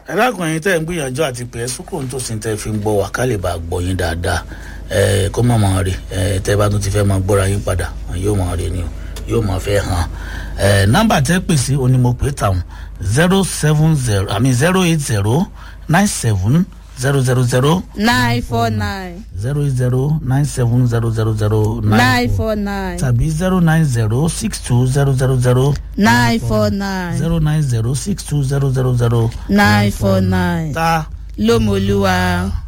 ẹ dákun ẹyin tẹ́ ń gbìyànjú àti pé ẹ sùkúrò nítòsí tẹ́ fi ń gbọ́ wá ká lè bá a gbọ́ yín dáadáa ẹ kó má máa rè ẹ tẹ́ bá tún ti fẹ́ máa gbọ́ra yín padà yóò máa rè ni o yóò máa fẹ́ hàn ẹ nọ́mbà tẹ́ pè sí onímọ̀pẹ́ tàwọn zero seven zero àmì zero eight zero nine seven zero zero zero nine four nine zero eight zero nine seven zero zero zero nine four nine tàbí zero nine zero six two zero zero zero nine four nine zero nine zero six two zero zero zero nine four nine ta lómolúwa.